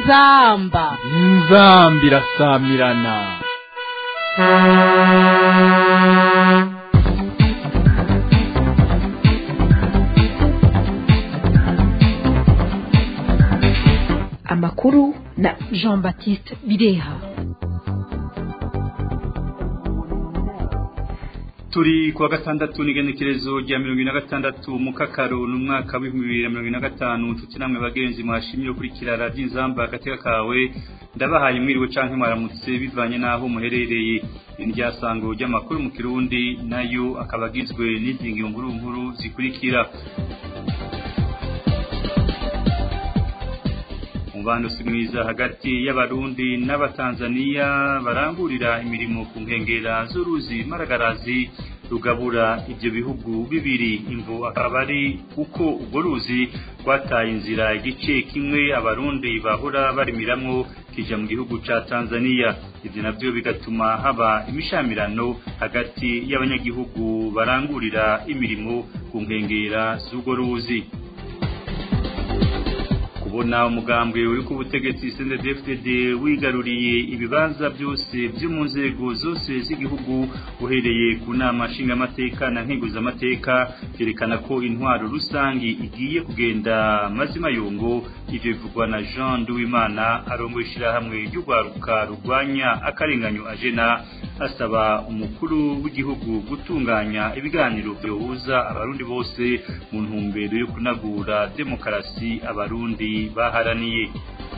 inzamba inzamba irasamirana amakuru na jean baptiste bireha turi kuwa gatandatu n'igenekerezo rya mirongo ine na gatandatu mu kakaro n'umwaka w'ibihumbi bibiri na mirongo ine na gatanu nshuti namwe bagenzi mwashimye gukurikira radiyo inzamba agateka kawe ndabahaye mwiriwe canke mwaramutse bivanye n'aho muherereye indyasango ry'amakuru mu kirundi nayo akaba agizwe n'izingi nkuru nkuru zikurikira umubano si mwiza hagati y'abarundi n'abatanzaniya barangurira imirimo ku nkengera z'uruzi maragarazi rugabura ibyo bihugu bibiri imvu akaba ari uko urwo ruzi rwataye inzira igice kimwe abarundi bahora barimiramwo kija mu gihugu ca Tanzania ivyo navyo bigatuma haba imishamirano hagati y'abanyagihugu barangurira imirimo ku nkengera z'urwo ruzi kubona umugambwe uri ku butegetsi CNDD-FDD wigaruriye ibibanza byose byo mu nzego zose z'igihugu uhereye ku nama nshingamateka na nkenguzamateka byerekana ko intwaro rusangi igiye kugenda mazima yongo ivyo bivugwa na Jean Duwimana arongoye ishirahamwe ry'urwaruka rurwanya akarenganyo ajena asaba umukuru w'igihugu gutunganya ibiganiro byohuza abarundi bose mu ntumbero yo kunagura demokarasi abarundi baharaniye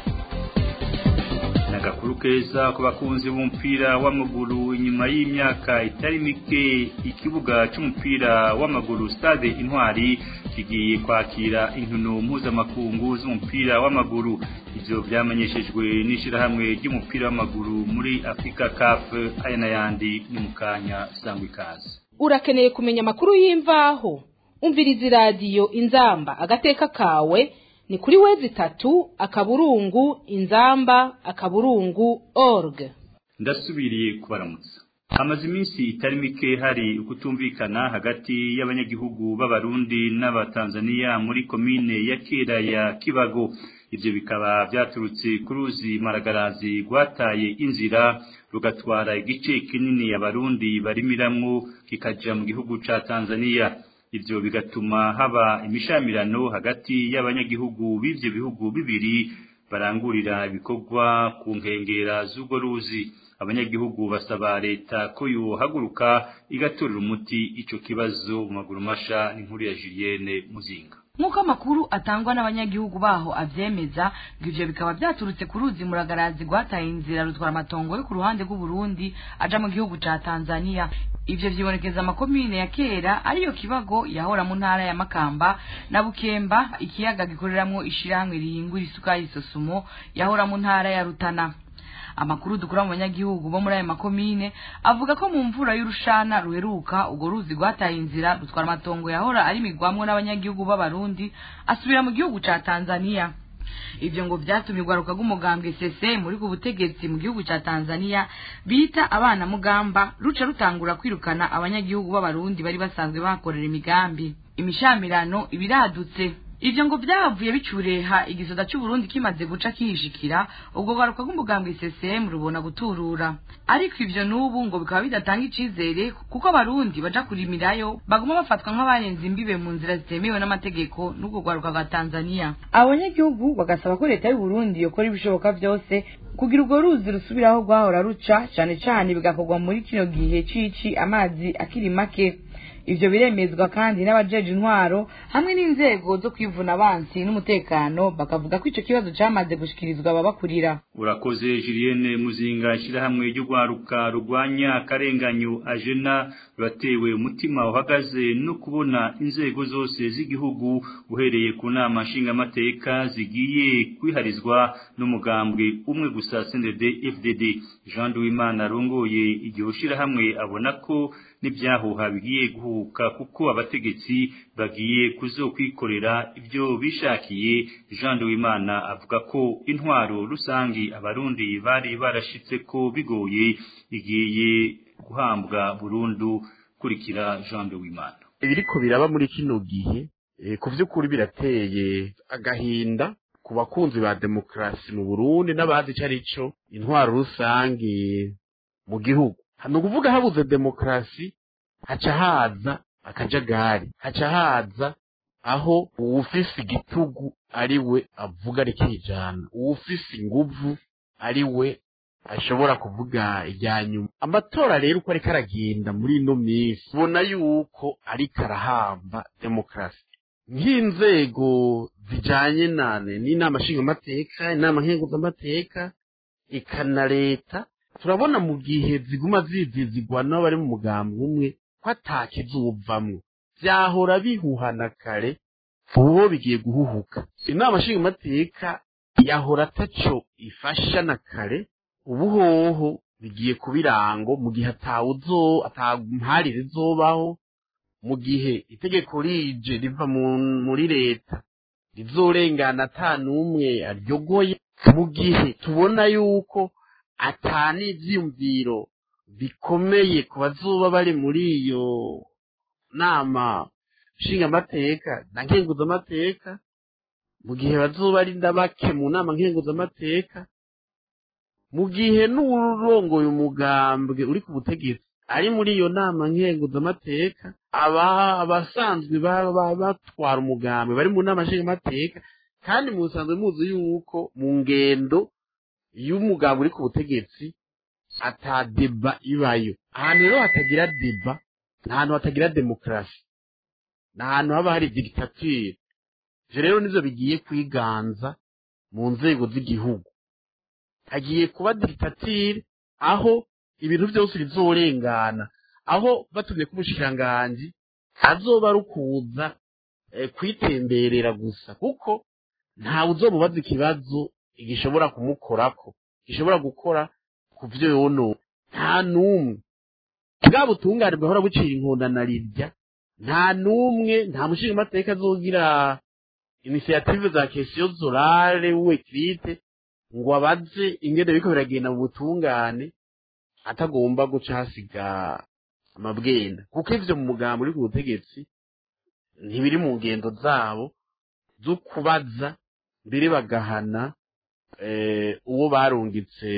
nagakuru keza ku bakunzi b'umupira w'amaguru inyuma y'imyaka itari mike ikibuga cy'umupira w'amaguru stade intwari kigiye kwakira inkino mpuzamakungu z'umupira w'amaguru ivyo vyamenyeshejwe n'ishirahamwe ry'umupira w'amaguru muri Africa CAF aya n'ayandi ni mu kanya sangwa ikaze urakeneye kumenya amakuru y'imvaho umviriza iradiyo inzamba agateka kawe ni kuri wezi tatu akaburungu inzamba akaburungu org ndasubiriye kubaramutsa hamaze iminsi itari mike hari ukutumvikana hagati y'abanyagihugu b'abarundi n'abatanzaniya muri komine ya kera ya kibago ivyo bikaba vyaturutse ku ruzi maragarazi rwataye inzira rugatwara igice kinini abarundi barimiramwo kikaja mu gihugu ca tanzaniya ivyo bigatuma haba imishamirano hagati y'abanyagihugu b'ivyo bihugu bibiri barangurira ibikorwa ku nkengera z'urwo ruzi abanyagihugu basaba leta ko yohaguruka igatorera umuti ico kibazo mu maguru masha n'inkuru ya Julienne Muzinga nk'uko amakuru atangwa n'abanyagihugu baho avyemeza ngo ivyo bikaba vyaturutse ku ruzi muragarazi rwataye inzira rutwara amatongo yo ku ruhande rw'uburundi aja mu gihugu ca tanzania ivyo vyibonekeza amakomine ya kera ariyo kibago yahora mu ntara ya makamba na bukemba ikiyaga gikoreramwo ishirahamwe rihingura isukari sosumo yahora mu ntara ya rutana amakuru dukura mu banyagihugu bo muri ayo makomine avuga ko mu mvura y'urushana ruheruka urwo ruzi rwataye inzira rutwara amatongo yahora ari migwamwo n'abanyagihugu b'abarundi asubira mu gihugu ca tanzania ivyo ngo vyatumye urwaruka rw'umugambwe sese muri ku butegetsi mu gihugu ca tanzania bita abana mugamba ruca rutangura kwirukana abanyagihugu b'abarundi bari basanzwe bahakorera imigambi imishamirano ibiradutse ivyo ngo vyavuye bicureha igisoda c'uburundi kimaze guca kihishikira ubwo rwaruka rw'umugambwe CCM rubona guturura ariko ivyo n'ubu ngo bikaba bidatanga icizere kuko abarundi baja kurimirayo baguma bafatwa nk'abarenze imbibe mu nzira zitemewe n'amategeko n'ubwo rwaruka rwa tanzania abanyagihugu bagasaba ko leta y'uburundi yokora ibishoboka vyose kugira urwo ruzi rusubiraho rwahora ruca cane cane bigakorwa muri kino gihe cici amazi akiri make ivyo biremezwa kandi n'abajeje intwaro hamwe n'inzego zo kwivuna abansi n'umutekano bakavuga ko ico kibazo camaze gushikirizwa ababakurira urakoze Julienne Muzinga ishirahamwe ry'urwaruka rugwanya akarenganyo ajena batewe umutima uhagaze no kubona inzego zose z'igihugu uhereye ku nama nshingamateka zigiye kwiharizwa n'umugambwe umwe gusa CNDD FDD Jean Duwimana arongoye igihe ushirahamwe abona ko n'ibyahuha bigiye guhuka kuko abategetsi bagiye kuzokwikorera ibyo bishakiye Jean Duwimana avuga ko intwaro rusangi abarundi bari barashitse ko bigoye igiye guhambwa burundu kurikira Jean Duwimana ibiriko biraba muri kino gihe ku by'ukuri birateye agahinda ku bakunzi ba demokarasi mu burundi n'abazi icyo ari cyo intwaro rusange mu gihugu ni ukuvuga habuze demokarasi haca haza akajagari haca haza aho uwufise igitugu ari we avuga rikijana uwufise inguvu ari we ashobora kuvuga irya nyuma amatora rero uko ariko aragenda muri ino minsi ubona yuko ariko arahamba demokarasi nk'inzego zijanye nane n'inama nshingamateka inama nkenguzamateka eka na leta turabona mu gihe ziguma zizizigwa n'abari mu mugambi umwe ko atakizuvamwo vyahora bihuhana kare ubu bigiye guhuhuka inama nshingamateka yahora ataco ifasha na kare ubu hoho bigiye kuba irango mu gihe atawuzo atamparire izobaho mu gihe itegeko rije riva muri leta rizorengana ata n'umwe aryogoye mu gihe tubona yuko ata n'ivyiyumviro bikomeye ku bazoba bari muri iyo nama nshingamateka na nkenguzamateka mu gihe bazoba ari ndabake mu nama nkenguzamateka mu gihe n'urongoye umugambwe uri ku butegetsi ari muri iyo nama nkenguzamateka aba abasanzwe batwara umugambwe bari mu nama nshingamateka kandi mu busanzwe muzi yuko mu ngendo y'umugambwe uri ku butegetsi ata deba ibayo ahantu rero hatagira deba ni ahantu hatagira demokarasi ni ahantu haba hari digitatire ivyo rero nivyo bigiye kwiganza mu nzego z'igihugu hagiye kuba digitatire aho ibintu byose bizorengana aho batumye ko umushikiranganji azoba ari ukuza kwitemberera gusa kuko ntawe uzomubaza ikibazo gishobora kumukorako gishobora gukora ku vyo yono nta n'umwe bwa butungane bwahora bucira inkunda na rirya nta n'umwe nta mushingamateka azogira inisiyative za kesiyo zorare we kirite ngo abaze ingene biriko biragenda mu butungane atagomba guca hasiga amabwenda kuko ivyo mu mugambo uri ku butegetsi ntibiri mu ngendo zabo zo kubaza mbere bagahana uwo barungitse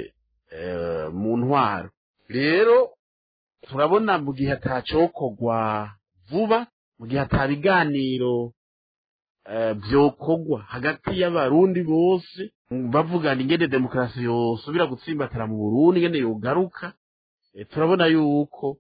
mu ntwaro rero turabona mu gihe atacokorwa vuba mu gihe atabiganiro byokorwa hagati y'abarundi bose bavugana ingene demokarasi yosubira gutsimbatara mu burundi ingene yogaruka turabona yuko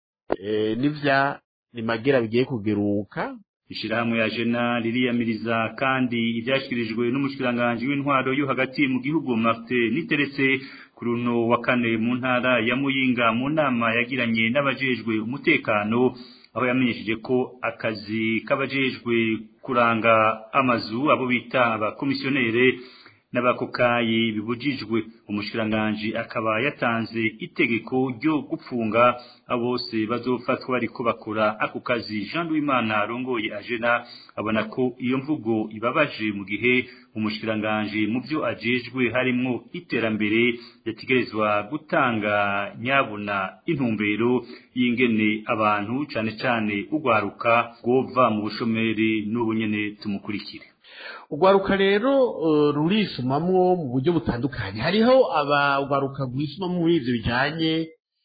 n'ivya nimagera bigiye kugeruka ishirahamwe ya jena ririyamiriza kandi ivyashikirijwe n'umushikiranganji w'intwaro yo hagati mu gihugu Martin niteretse ku runo wa kane mu ntara ya Muyinga mu nama yagiranye n'abajejwe umutekano aho yamenyesheje ko akazi k'abajejwe kuranga amazu abo bita abakomisiyonere n'abakokayi bibujijwe umushikiranganji akaba yatanze itegeko ryo gupfunga abose bazofatwa bariko bakora ako kazi Jean Louis arongoye ajena abona ko iyo mvugo ibabaje mu gihe umushikiranganji mu byo ajejwe harimwo iterambere yategerezwa gutanga nyabuna intumbero y'ingene abantu cane cane ugwaruka gova mu bushomeri n'ubunyene tumukurikire urwaruka rero rurisumamwo mu buryo butandukanye hariho abagwaruka rwisumamo muri ivyo bijanye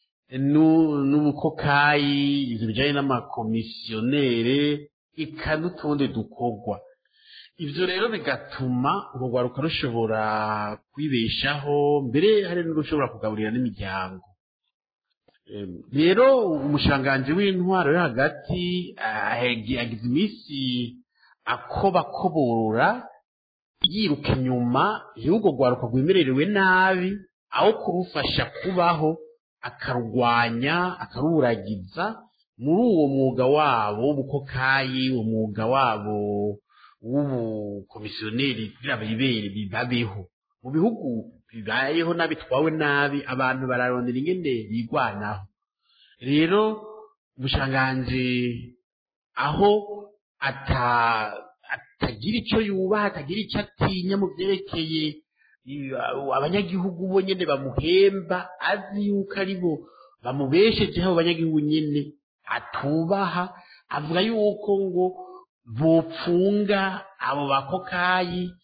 n'ubukokayi ivyo bijanye n'amakomisiyonere eka n'utundi dukorwa ivyo rero bigatuma urugwaruka rushobora kwibeshaho mbere hari n'urushobora kugaburira n'imiryango rero umushanganji w'intwaro yo hagati agize iminsi akobakoborora yiruka inyuma y'urwo rwaruka rwemererewe nabi aho kurufasha kubaho akarurwanya akaruragiza muri uwo mwuga wabo w'ubukokayi uwo mwuga wabo w'ubukomisiyoneri kugira bibere bibabeho mu bihugu bibayeho n'abitwawe nabi abantu bararondera ingene bigwanaho rero umushanganji aho ata atagira icyo yubaha atagira icyo atinya mu byerekeye abanyagihugu bo nyine bamuhemba azi yuko ari bo bamubeshejeho abanyagihugu nyine atubaha avuga yuko ngo bopfunga abo bakokayi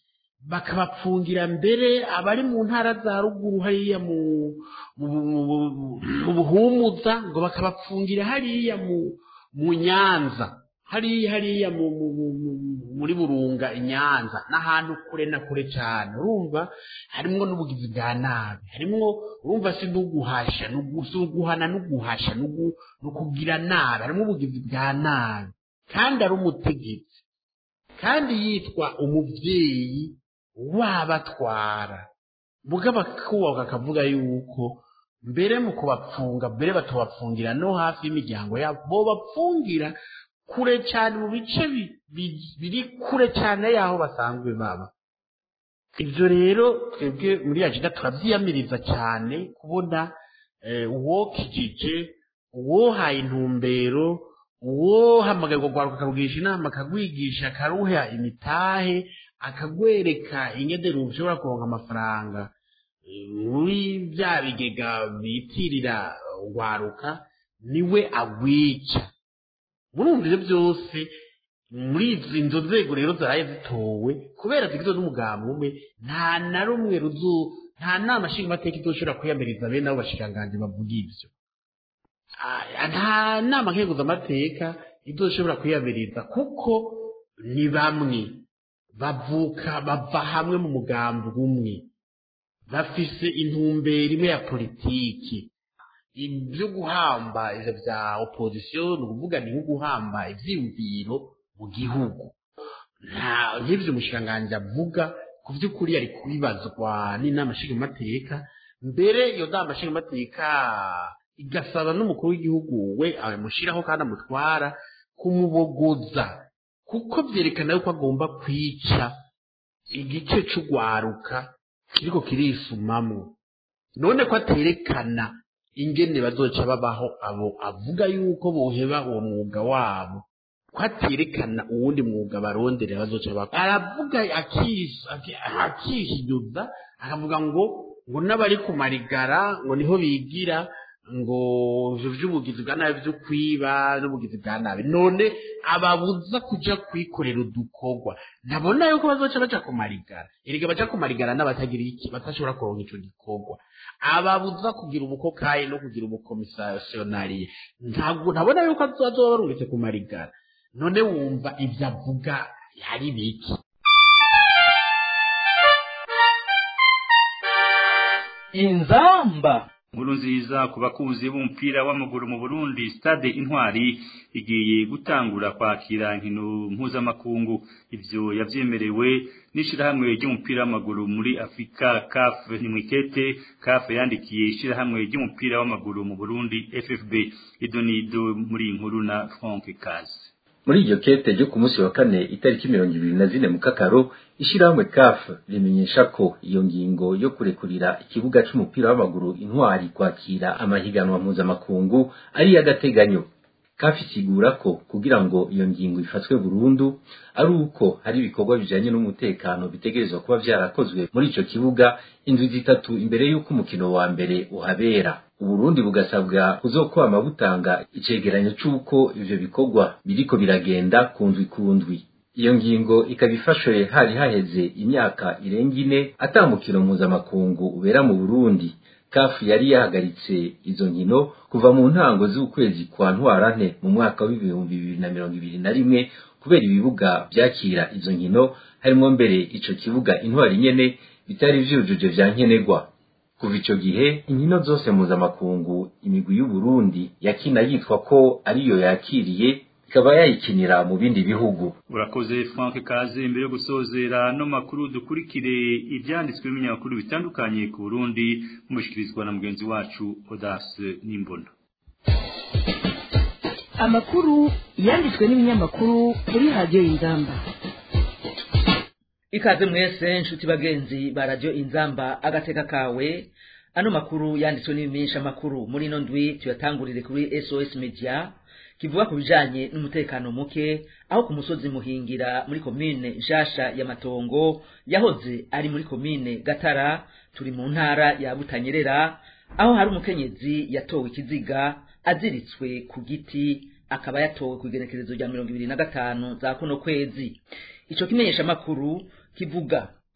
bakabapfungira mbere abari mu ntara za ruguru hariya mu mu mu- mu buhumuza ngo bakabapfungira hariya mu mu nyanza hariya hariya mu, mu, mu, mu, muri burunga inyanza n'ahantu kure na kure cyane urumva harimwo n'ubugizi bwa nabi harimwo urumva si n'uguhasha n'ugu- si uguhana n'uguhasha n'ugu- n'ukugira nabi harimwo ubugizi bwa nabi kandi ari umutegetsi kandi yitwa umubyeyi wabatwara mugabo akubaka akavuga yuko mbere mu kubapfunga mbere batubapfungira no hafi y'imiryango yabo bo bapfungira kure cyane mu bice bi- bi- biri kure cyane y'aho basanzwe baba ibyo rero twebwe muri ajida turabyiyamiriza cyane kubona eh, uwokijije uwohaye intumbero uwohamagarirwa rwaruka akarugisha inama akagwigisha akaruha imitahe akagwereka ingedero ushobora kuronka amafaranga eh, muri bya bigega bitirira rwaruka niwe agwica murumva ibyo byose muri izi izo nzego rero zaraye zitowe kubera zigizwe n'umugambi umwe nta na rumwe ruzu nta nama nshingamateka izoshobora kwiyamiriza bene abo bashikiranganji bavuga ibyo Ah, nta nama nkenguzamateka izoshobora kwiyamiriza kuko ni bamwe bavuka bava hamwe mu mugambi umwe bafise intumbero imwe ya politiki ibyo guhamba ivyo vya opposition ni ukuvuga ni nko guhamba ivyiyumviro mu gihugu nta nk'ivyo umushikiranganji avuga ku vy'ukuri yari kubibazwa n'inama nshingamateka mbere iyo nama nshingamateka igasaba n'umukuru w'igihugu we amushiraho kandi amutwara kumubogoza kuko vyerekana yuko agomba kwica igice c'ugwaruka kiriko kirisumamwo none ko aterekana ingene bazoca babaho abo avuga yuko boheba uwo mwuga wabo ko aterekana uwundi mwuga barondera bazoca bakora aravuga akis- aki- akihinyuza akavuga ngo ngo n'abari ku marigara ngo niho bigira ngo ivyo vy'ubugizi bwa nabi vyo kwiba n'ubugizi bwa nabi none ababuza kuja kwikorera udukorwa ntabona yuko bazoca baja ku marigara erega baja ku marigara n'abatagira iki batashobora kuronka ico gikorwa ababuza kugira ubukokayi no kugira ubukomisiyonariye ntabwo ntabona yuko azoba barungitse ku marigara none wumva ibyo avuga yari biki inzamba Nkuru nziza ku bakunzi b'umupira w'amaguru mu Burundi Stade Intwari igiye gutangura kwakira inkino mpuzamakungu ivyo yavyemerewe n'ishirahamwe ry'umupira w'amaguru muri Afrika CAF ni mwikete CAF yandikiye ishirahamwe ry'umupira w'amaguru mu Burundi FFB idonido muri iyi nkuru na Frank Kazi muri iryo kete ryo ku munsi wa kane itariki mirongo ibiri na zine mu kakaro ishirahamwe CAF rimenyesha ko iyo ngingo yo kurekurira ikibuga c'umupira w'amaguru intwari kwakira amahiganwa mpuzamakungu ari iy'agateganyo CAF isigura ko kugira ngo iyo ngingo ifatwe burundu ari uko hari ibikorwa bijanye n'umutekano bitegerezwa kuba vyarakozwe muri ico kibuga indwi zitatu imbere y'uko umukino wa mbere uhabera uburundi bugasabwa kuzokwama butanga icegeranyo c'uko ivyo bikorwa biriko biragenda kundwi kundwi iyo ngingo ikaba ifashwe hari haheze imyaka irenga ine ata mukino mpuzamakungu ubera mu burundi kafu yari yahagaritse izo nkino kuva mu ntango z'ukwezi kwa ntwarante mu mwaka w'ibihumbi bibiri na mirongo ibiri na rimwe kubera ibibuga vyakira izo nkino harimwo mbere ico kibuga intwari nyene bitari vyujuje vya nkenerwa kuva ico gihe inkino zose mpuzamakungu imigwi y'uburundi yakina yitwa ko ariyo yakiriye ikaba yayikinira mu bindi bihugu urakoze Frank Kaze mbere yo gusozera no makuru dukurikire ibyanditswe n'ibinyamakuru bitandukanye ku Burundi mushikirizwa na mugenzi wacu Odace Nimbona amakuru yanditswe n'ibinyamakuru kuri radiyo y'ingamba ikaze mwese nshuti bagenzi ba radio inzamba agateka kawe ano makuru yanditswe n'ibimenyesha makuru muri ino ndwi tuyatangurire kuri SOS Media kivuga ku bijanye n'umutekano muke aho ku musozi muhingira muri komine nshasha ya matongo yahoze ari muri komine gatara turi mu ntara ya butanyerera aho hari umukenyezi yatowe ikiziga aziritswe ku giti akaba yatowe ku igenekerezo rya mirongo ibiri na gatanu za kuno kwezi ico kimenyesha makuru kivuga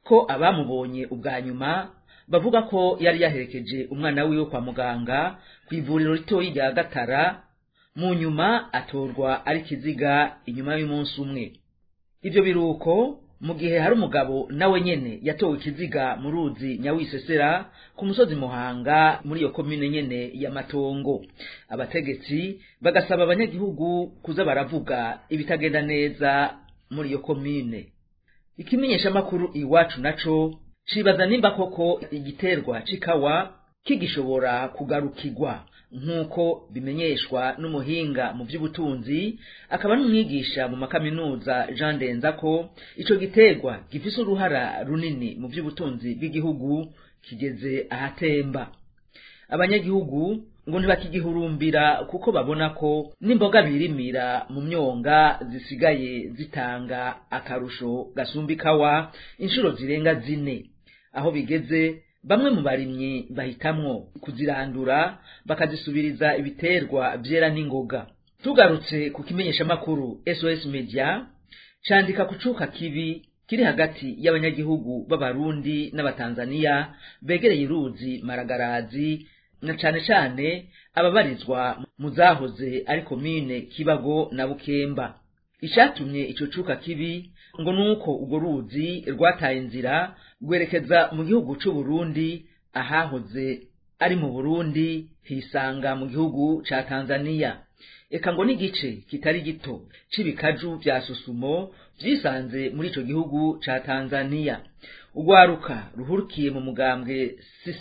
ko abamubonye ubwa nyuma bavuga ko yari yaherekeje umwana wiwe kwa muganga ku ivuriro ritoyi rya gatara mu nyuma atorwa ari kiziga inyuma y'umunsi umwe ibyo biruko mu gihe hari umugabo nawe nyene yatowe ikiziga mu ruzi nyawisesera ku musozi muhanga muri iyo komine nyene ya matongo abategetsi bagasaba abanyagihugu kuza baravuga ibitagenda neza muri iyo komine ikimenyeshamakuru iwacu naco cibaza nimba koko igiterwa c'ikawa kigishobora kugarukirwa nk'uko bimenyeshwa n'umuhinga mu by'ubutunzi akaba n'umwigisha mu makaminuza Jean Denzako ico giterwa gifise uruhara runini mu by'ubutunzi bw'igihugu kigeze ahatemba abanyagihugu ngo ntibakigihurumbira kuko babona ko n'imboga birimira mu myonga zisigaye zitanga akarusho gasumba ikawa inshuro zirenga zine aho bigeze bamwe mu barimyi bahitamwo kuzirandura bakazisubiriza ibiterwa vyera n'ingoga tugarutse ku kimenyeshamakuru SOS Media candika ku cuka kibi kiri hagati y'abanyagihugu b'abarundi n'abatanzaniya begereye uruzi maragarazi na cane cane ababarizwa mu zahoze ari komine kibago na bukemba icatumye ico cuka kibi ngo nuko urwo ruzi rwataye inzira rwerekeza mu gihugu c'u Burundi ahahoze ari mu Burundi hisanga mu gihugu ca Tanzania eka ngo n'igice kitari gito c'ibikaju vya susumo vyisanze muri ico gihugu ca Tanzania urwaruka ruhurukiye mu mugambwe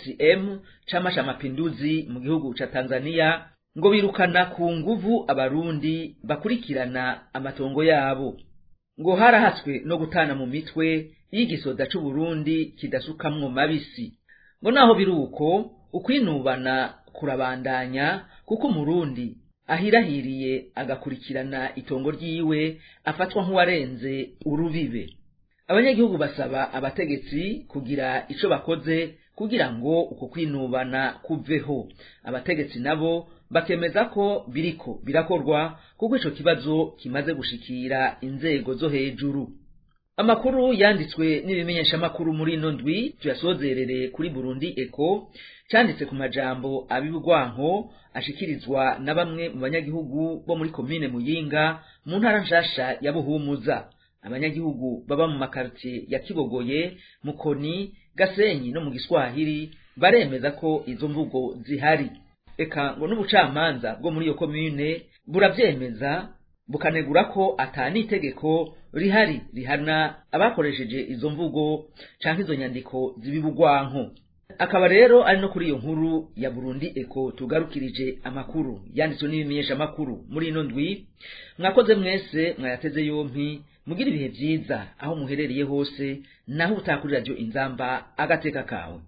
CCM c'amasha mapinduzi mu gihugu ca Tanzania ngo birukana ku nguvu abarundi bakurikirana amatongo yabo ngo harahatswe no gutana mu mitwe y'igisoda c'u Burundi kidasukamwo mabisi ngo naho biruko ukwinubana kurabandanya kuko umurundi ahirahiriye agakurikirana itongo ryiwe afatwa nk'uwarenze urubibe abanyagihugu basaba abategetsi kugira ico bakoze kugira ngo uko kwinubana kuveho abategetsi nabo bakemeza ko biriko birakorwa kuko ico kibazo kimaze gushikira inzego zo hejuru amakuru yanditswe n'ibimenyeshamakuru muri ino ndwi tuyasozerere kuri burundi eko canditse ku majambo abibwanko ashikirizwa na bamwe mu banyagihugu bo muri komine muyinga mu ntara nshasha ya buhumuza abanyagihugu baba mu makaritiye ya kibogoye mukoni gasenyi no mu giswahili baremeza ko izo mvugo zihari eka ngo n'ubucamanza bwo muri iyo komine buravyemeza bukanegura ko atani itegeko rihari rihana abakoresheje izo mvugo canke izo nyandiko zibibugwanko akaba rero ari no kuri iyo nkuru ya Burundi Eko tugarukirije amakuru yanditswe n'ibimenyesha makuru muri ino ndwi mwakoze mwese mwayateze yompi mugira ibihe vyiza aho muherereye hose naho utakuri radio inzamba agateka kawe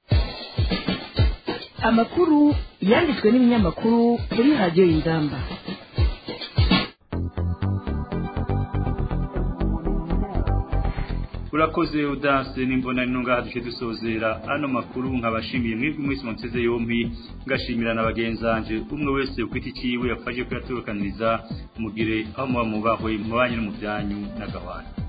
amakuru yanditswe n'ibinyamakuru kuri radio inzamba urakoze udanse n'imbona n'intunga duce dusozera ano makuru nkabashimiye mwebwe mwese munseze yombi ngashimira na bagenzanje umwe wese ukwita ikiwe yafashe kuyaturukaniriza mugire aho muba mubahwe mubanye no mu byanyu n'agahwana